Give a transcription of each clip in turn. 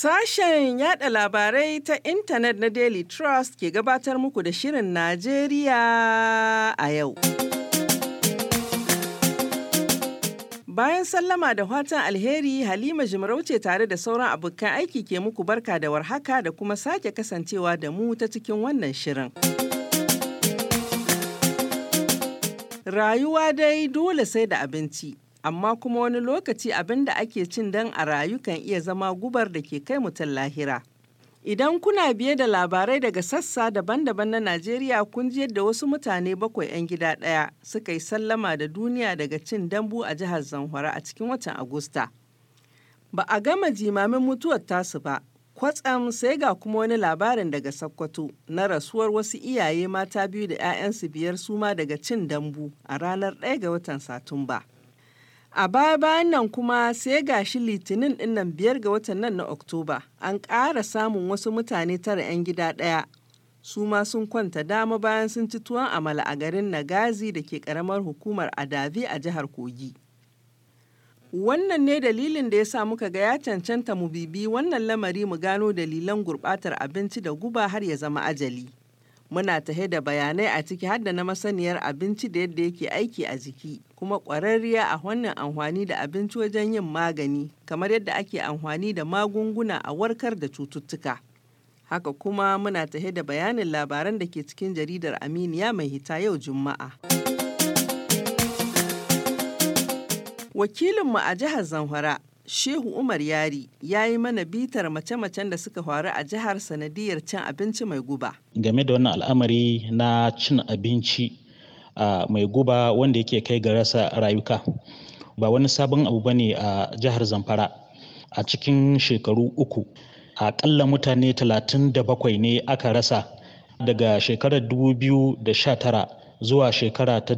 Sashen yada labarai ta intanet na Daily Trust ke gabatar muku da Shirin Najeriya a yau. Bayan sallama da fatan alheri Halima Jimarauce tare da sauran abokan aiki ke muku barka da warhaka da kuma sake kasancewa da mu ta cikin wannan shirin. Rayuwa dai dole sai da abinci. amma kuma wani lokaci abin da ake cin dan a rayu kan iya zama gubar da ke kai mutum lahira. Idan kuna biye da labarai daga sassa daban-daban na Najeriya kun ji yadda wasu mutane bakwai 'yan gida ɗaya suka yi sallama da duniya daga cin dambu a jihar Zamfara a cikin watan Agusta. Ba a gama jimamin mutuwar tasu ba, kwatsam sai ga kuma wani labarin daga Sokoto na rasuwar wasu iyaye mata biyu da 'ya'yansu biyar suma daga cin dambu a ranar 1 ga watan Satumba. A baya-bayan nan kuma sai gashi litinin dinnan biyar ga watan nan na Oktoba an ƙara samun wasu mutane tara 'yan gida ɗaya. Su ma sun kwanta dama bayan sun ci tuwon amala a garin Nagazi da ke ƙaramar hukumar Adavi a jihar Kogi. Wannan ne dalilin da ya sa muka ga ya cancanta mu bibi wannan lamari mu gano dalilan gurɓatar abinci da guba har ya zama ajali. muna tahe da bayanai a ciki har da na masaniyar abinci da yadda yake aiki a jiki kuma ƙwararriya a wannan amfani da abinci wajen yin magani kamar yadda ake amfani da magunguna a warkar da cututtuka haka kuma muna tahe da bayanin labaran da ke cikin jaridar aminiya mai hita yau juma'a wakilinmu a jihar zamfara Shehu Umar Yari ya yi mana bitar mace-macen da suka faru a jihar sanadiyar cin abinci mai guba. Game da wannan al'amari na cin abinci uh, mai guba wanda yake kai ga rasa rayuka. Ba wani sabon abu ba ne a jihar Zamfara a cikin shekaru uku. Aƙalla mutane talatin da bakwai ne aka rasa daga shekarar 2019 zuwa shekara ta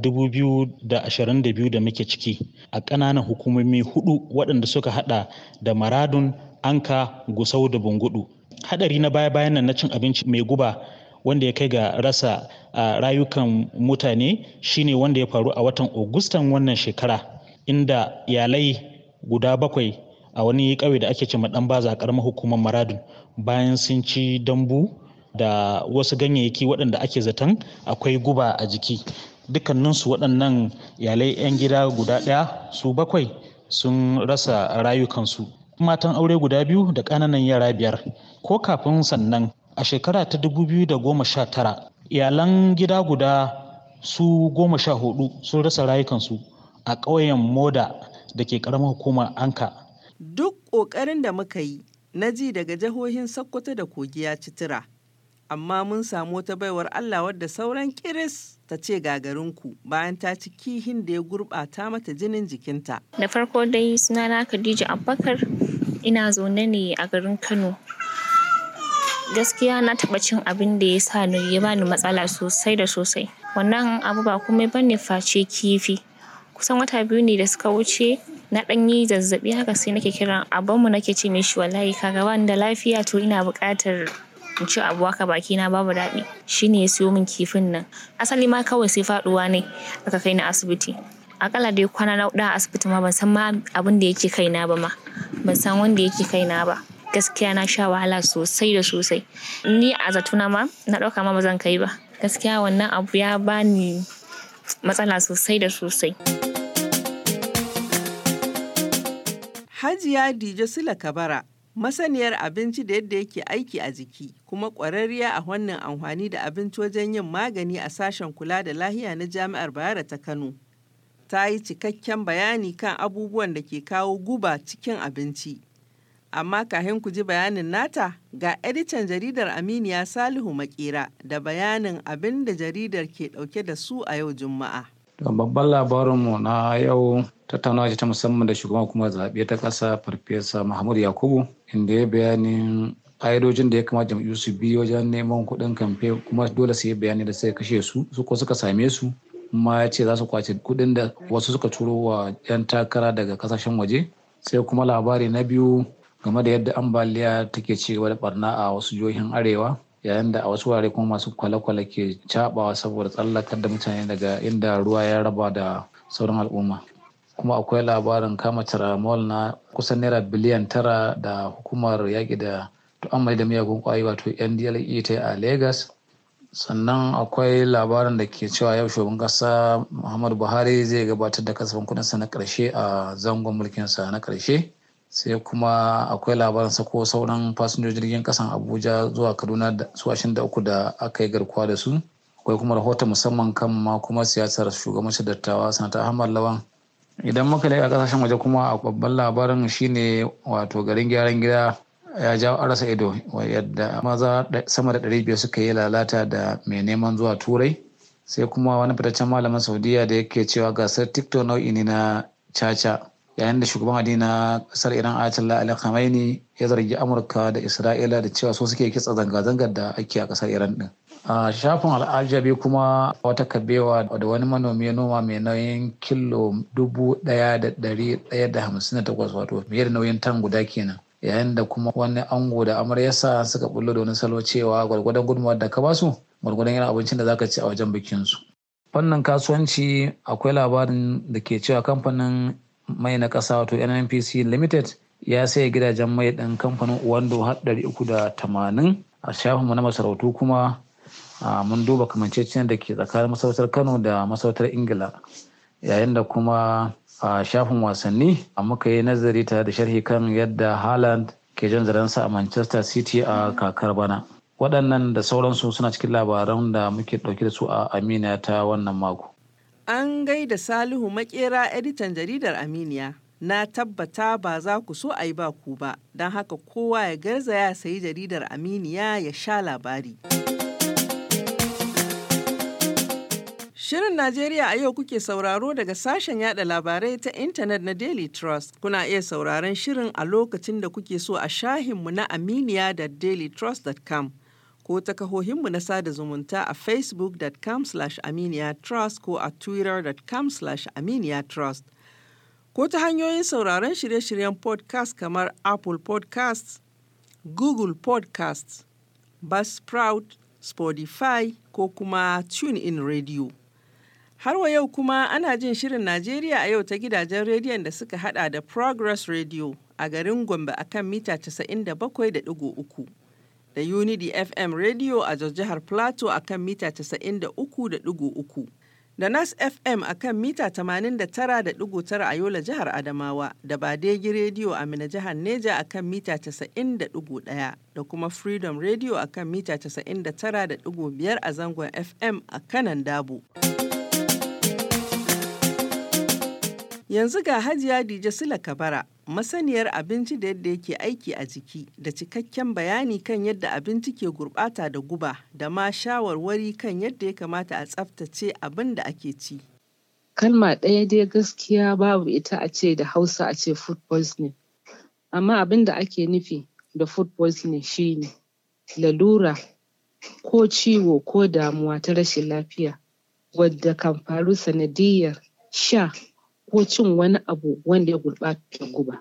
2022 da muke ciki a ƙananan hukumomi hudu waɗanda suka hada da maradun anka gusau da bungudu hadari na baya-bayan nan na cin abinci mai guba wanda ya kai ga rasa rayukan mutane shine wanda ya faru a watan Agustan wannan shekara inda iyalai guda bakwai a wani ƙauye da ake ce dan baza a ƙaramar hukumar maradun bayan sun ci dambu da wasu ganyayyaki waɗanda ake zaton akwai guba a jiki dukkaninsu waɗannan iyalai 'yan gida guda ɗaya su bakwai sun rasa rayukansu matan aure guda biyu da ƙananan yara biyar ko kafin sannan a shekara ta goma sha tara, iyalan gida guda su goma sha hudu sun rasa rayukansu a ƙauyen moda da ke ƙaramar hukumar anka duk ƙoƙarin da muka yi na ji daga jihohin sokoto da kogi ya ci tura amma mun samu wata baiwar Allah wadda sauran kiris ta ce gagarinku bayan ta ci kihin da ya gurɓata mata jinin jikinta. Da farko dai sunana Khadija Abubakar ina zaune ne a garin Kano. Gaskiya na taɓa cin abin da ya sa ni ya bani matsala sosai da sosai. Wannan abu ba komai bane face kifi. Kusan wata biyu ne da suka wuce na ɗan yi zazzaɓi haka sai nake kiran abinmu nake ce mishi wallahi kaga bani da lafiya to ina buƙatar in ci abu haka baki na babu daɗi shine ya siyo min kifin nan asali ma kawai sai faɗuwa ne aka kai ni asibiti akalla dai kwana na a asibiti ma ban san ma abin da yake kaina ba ma ban san wanda yake kaina ba gaskiya na sha wahala sosai da sosai ni a zatuna ma na ɗauka ma ba zan kai ba gaskiya wannan abu ya bani matsala sosai da sosai Hajiya Dijo Sula Kabara masaniyar abinci da yadda yake aiki a jiki kuma ƙwararriya a wannan amfani da abinci wajen yin magani a sashen kula da lahiya na jami'ar bayero ta kano ta yi cikakken bayani kan abubuwan da ke kawo guba cikin abinci amma kahin ku ji bayanin nata ga editan jaridar aminiya salihu makera da bayanin abin da jaridar ke ɗauke da su a yau juma'a babban labarinmu na yau tattaunawa ce ta musamman da shugaban hukumar zaɓe ta ƙasa farfesa mahmud yakubu inda ya bayanin ƙa'idojin da ya kamata jam'iyyu su bi wajen neman kuɗin kamfe kuma dole su yi bayani da suka kashe su su ko suka same su kuma ya ce za su kwace kuɗin da wasu suka turo wa 'yan takara daga kasashen waje sai kuma labari na biyu game da yadda ambaliya take ci gaba da barna a wasu jihohin arewa yayin da a wasu wurare kuma masu kwale-kwale ke cabawa saboda tsallakar da mutane daga inda ruwa ya raba da sauran al'umma kuma akwai labarin kama tiramol na kusan naira biliyan tara da hukumar yaƙi da tu'ammali da miyagun ƙwayoyi wato ndle ta a lagos sannan akwai labarin da ke cewa yau shugaban ƙasa muhammadu buhari zai gabatar da kasafin kuɗinsa na ƙarshe a zangon mulkinsa na ƙarshe sai kuma akwai labarin sako sauran fasinjojin jirgin ƙasan abuja zuwa kaduna da su da uku da aka yi garkuwa da su akwai kuma rahoton musamman kan ma kuma siyasar shugabancin dattawa sanata ahmad lawan idan muka leƙa ƙasashen waje kuma a babban labarin shine wato garin gyaran gida ya jawo arasa ido yadda maza sama da ɗari biyar suka yi lalata da mai neman zuwa turai sai kuma wani fitaccen malamin saudiya da yake cewa gasar tiktok nau'i ne na caca yayin da shugaban addini na kasar iran ayatollah ali khamenei ya zargi amurka da isra'ila da cewa so suke kitsa zanga-zangar da ake a kasar iran din a shafin al'ajabi kuma wata kabewa da wani manomi ya noma mai nauyin kilo dubu ɗaya da ɗari ɗaya da hamsin da takwas wato fiye da nauyin tan guda kenan yayin da kuma wani ango da amaryarsa suka bullo da wani salo cewa gwargwadon gudunmawar da ka basu gwargwadon yana abincin da zaka ci a wajen bikin su wannan kasuwanci akwai labarin da ke cewa kamfanin mai na ƙasa wato nnpc limited ya sayi gidajen mai ɗin kamfanin uwando har ɗari uku da tamanin a shafinmu na masarautu kuma mun duba kamanceciyar da ke tsakanin masarautar kano da masarautar ingila yayin da kuma a shafin wasanni muka yi nazari tare da sharhi kan yadda Haaland ke jan zarensa a Manchester City a kakar bana. Waɗannan da sauransu suna cikin labaran da muke ɗauke da su a Aminiya ta wannan mako. An gaida Salihu Makera editan jaridar Aminiya. Na tabbata ba za ku so a yi ba ku ba, don haka kowa ya garzaya sayi jaridar Aminiya ya sha labari. Shirin Najeriya a yau kuke sauraro daga sashen yada labarai ta intanet na Daily Trust. Kuna iya sauraron shirin a lokacin da kuke so a shahinmu na Aminiya da dailytrust.com ko ta kahohinmu na sada zumunta a facebook.com aminiya trust ko a twitter.com aminiya trust. Ko ta hanyoyin sauraron shirye-shiryen podcast kamar Apple podcasts, Google podcasts, Buzzsprout, Spotify ko kuma TuneIn Radio. Har wa yau kuma ana jin shirin Najeriya a yau ta gidajen rediyon da suka hada da Progress Radio a garin Gombe a kan mita 97.3 da Unity FM Radio a jihar Plateau a kan mita 93.3 da Nas FM a kan mita 89.9 a Yola jihar Adamawa da Badegi Radio a Mina jihar Neja a kan mita 90.1 da kuma Freedom Radio a kan mita 99.5 a zangon FM a kanan Dabo. Yanzu ga Hajiya Dije Sula Kabara, masaniyar abinci da yadda yake aiki a jiki, da cikakken bayani kan yadda abinci ke gurɓata da guba, da ma shawarwari kan yadda ya kamata a tsaftace abin da ake ci. Kalma ɗaya dai gaskiya babu ita a ce da Hausa a ce food poisoning. Amma abin da ake nufi da food poisoning shine lalura ko ciwo ko damuwa ta rashin lafiya wadda kan faru sanadiyyar sha ko cin wani abu wanda ya gurɓata da guba.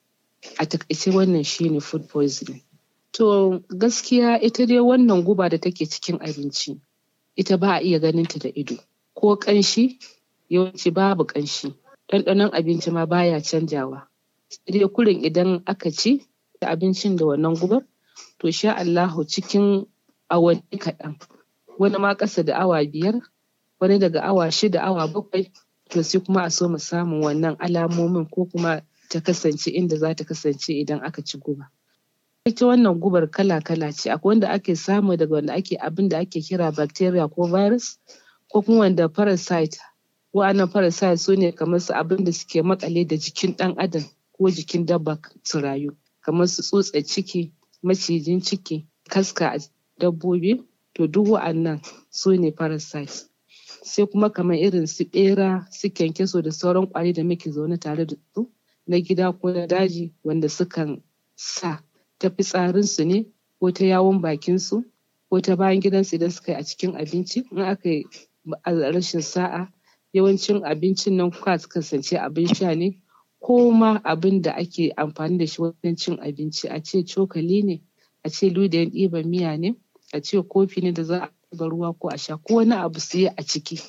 A taƙaice wannan shine food poisoning. To gaskiya ita dai wannan guba da take cikin abinci ita ba a iya ganinta da ido ko ƙanshi yawanci babu ƙanshi ɗanɗanon abinci ma baya canjawa. Sai dai kurin idan aka ci abincin da wannan gubar to sha Allahu cikin awanni kaɗan wani ma ƙasa da awa biyar wani daga awa shida awa bakwai to sai kuma a so mu samun wannan alamomin ko kuma ta kasance inda za ta kasance idan aka ci guba. Ita wannan gubar kala-kala ce akwai wanda ake samu daga wanda ake abin da ake kira bacteria ko virus ko kuma wanda parasite wa'annan parasite su ne kamar su abin da suke makale da jikin ɗan adam ko jikin dabba su rayu kamar su tsutsar ciki macijin ciki kaska a dabbobi to duk wa'annan su ne parasite sai kuma kamar irin su ɓera su kyankyaso da sauran ƙwari da muke zaune tare da su na gida ko na daji wanda sukan sa ta fitsarinsu ne ko ta yawon bakinsu ko ta bayan gidansu idan suka yi a cikin abinci in aka yi rashin sa'a yawancin abincin nan kwa kasance abin sha ne ko ma abin da ake amfani da shi wajen cin abinci a ce cokali ne a ce ludayin ɗiban miya ne a ce kofi ne da za a zuba ruwa ko a sha ko wani abu su yi a ciki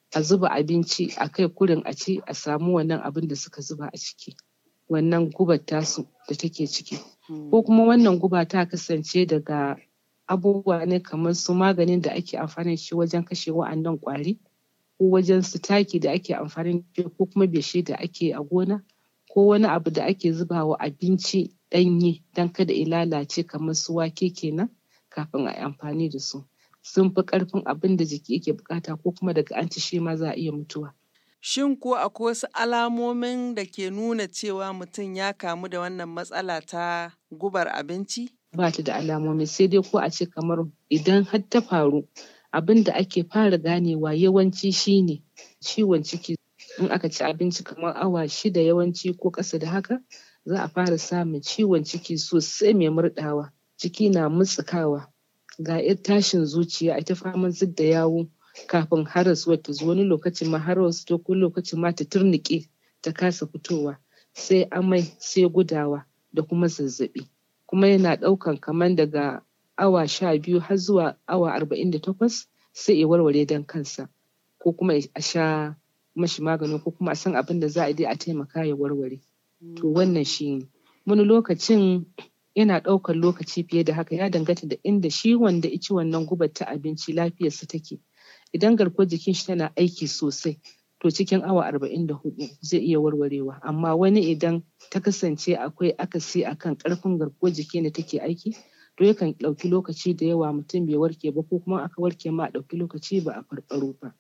a zuba abinci a kai kurin a ci a samu wannan abin da suka zuba a ciki wannan gubar tasu da take ciki ko kuma wannan guba ta kasance daga abubuwa ne kamar su maganin da ake amfani da shi wajen kashe wa'annan ƙwari ko wajen su taki da ake amfani da shi ko kuma beshe da ake a gona ko wani abu da ake zubawa abinci ɗanye don kada ya lalace kamar su wake kenan kafin a yi amfani da su sun fi ƙarfin abin da jiki yake buƙata ko kuma daga an ci shi ma za a iya mutuwa. Shin ko akwai wasu alamomin da ke nuna cewa mutum ya kamu da wannan matsala ta gubar abinci? Ba ta da alamomi sai dai ko a ce kamar idan har ta faru abin da ake fara ganewa yawanci shine ciwon ciki in aka ci abinci kamar awa shida yawanci ko ƙasa da haka za a fara samun ciwon ciki sosai mai murɗawa ciki na mutsukawa ga yar tashin zuciya a ta faman zub da yawo kafin harasuwar ta zo wani lokacin ma harasu ta ko lokacin ma ta turnuƙe ta kasa fitowa sai amai sai gudawa da kuma zazzaɓi kuma yana ɗaukan kamar daga awa sha biyu har zuwa awa arba'in da takwas sai ya warware don kansa ko kuma a sha mashi magani ko kuma a san abin da za a yi a taimaka ya warware to wannan shi ne wani lokacin yana ɗaukar lokaci fiye da haka ya danganta da inda shi wanda ya ci wannan gubar ta abinci lafiyarsa take idan garkuwar jikin shi tana aiki sosai to cikin awa arba'in da hudu zai iya warwarewa amma wani idan ta kasance akwai akasi akan ƙarfin garkuwar jiki da take aiki to yakan ɗauki lokaci da yawa mutum bai warke ba ko kuma aka warke ma a ɗauki lokaci ba a farfaɗo ba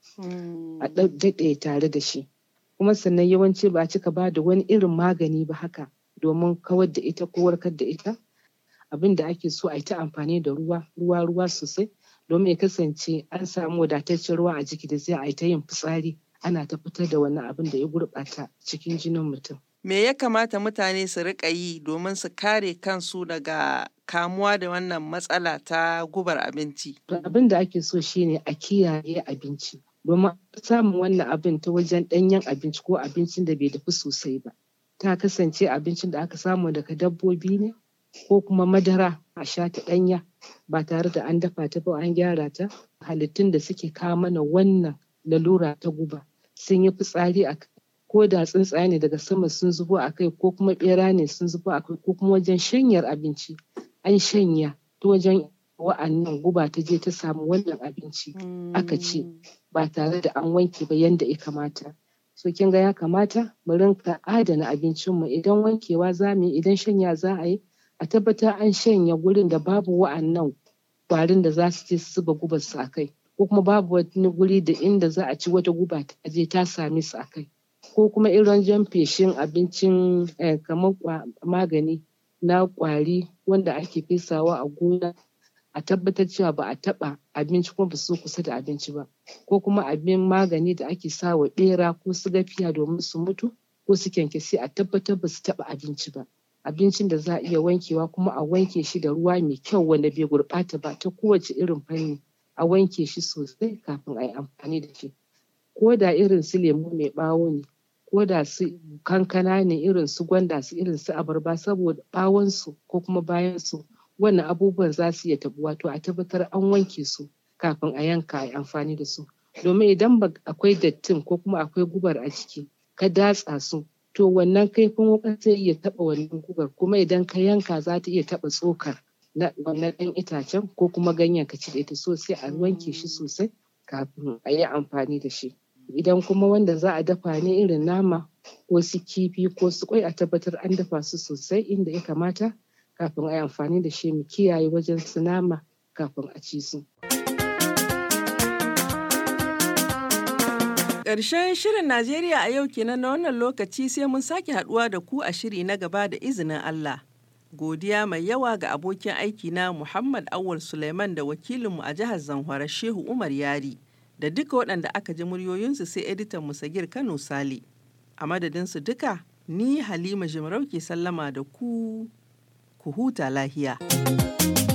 a daɗe tare da shi kuma sannan yawanci ba a cika ba da wani irin magani ba haka domin kawar da ita ko warkar da ita abin da ake so a yi ta amfani da ruwa ruwa ruwa sosai domin ya kasance an samu wadataccen ruwa a jiki da zai a yi ta yin fitsari ana ta fitar da wannan abin da ya gurɓata cikin jinin mutum. Me ya kamata mutane su riƙa yi domin su kare kansu daga kamuwa da wannan matsala ta gubar abinci? Abin da ake so shine a kiyaye abinci domin samun wannan abin ta wajen ɗanyen abinci ko abincin da bai dafu sosai ba. Ta kasance abincin da aka samu daga dabbobi ne ko kuma madara a sha ta ɗanya ba tare da an dafa ta ba an gyara ta halittun da suke kawo mana wannan lalura ta guba sun yi fitsari a ko da tsuntsaye ne daga sama sun zubo a kai ko kuma bera ne sun zubo a kai ko kuma wajen shanyar abinci an shanya ta wajen wa'annan guba ta je ta samu wannan abinci aka ci ba tare da an wanke ba yanda ya kamata so kin ga ya kamata mu rinka adana abincinmu idan wankewa za mu yi idan shanya za a yi a tabbatar an shanya gurin da babu wa'annan kwarin da za su je su zuba gubar su a kai ko kuma babu wani guri da inda za a ci wata guba ta je ta same su a kai ko kuma irin jan feshin abincin kamar magani na kwari wanda ake fesawa a gona a tabbatar cewa ba a taɓa abinci kuma ba su kusa da abinci ba ko kuma abin magani da ake sawa ɓera ko su gafiya domin su mutu ko su kyankyasi a tabbatar ba su taɓa abinci ba abincin da za a iya wankewa kuma a wanke shi da ruwa mai kyau wanda bai gurɓata ba ta kowace irin fanni a wanke shi sosai kafin a yi amfani da shi ko da irin su lemu mai ɓawo ne ko da su kankana ne irin su gwanda su irin su abarba saboda ɓawonsu ko kuma bayansu wannan abubuwan za su iya tabuwa to a tabbatar an wanke su kafin a yanka a yi amfani da su domin idan akwai dattin ko kuma akwai gubar a ciki ka datsa su to wannan kaifin wuƙar zai iya taɓa wannan gubar kuma idan ka yanka za ta iya taɓa tsokar na wannan ɗan itacen ko kuma ganyen ka cire ta so sai a wanke shi sosai kafin a yi amfani da shi idan kuma wanda za a dafa ne irin nama ko su kifi ko su kwai a tabbatar an dafa su sosai inda ya kamata kafin a yi amfani da shi mu kiyaye wajen su nama kafin a ci su. Ƙarshen shirin Najeriya a yau kenan na wannan lokaci sai mun sake haɗuwa da ku a shiri na gaba da izinin Allah. Godiya mai yawa ga abokin aiki na Muhammad Awul Suleiman da wakilinmu a jihar Zamfara Shehu Umar Yari da duka waɗanda aka ji muryoyinsu sai editan Musagir Kano Sale. A madadinsu duka, ni Halima Jimarau ke sallama da ku, ku huta lahiya.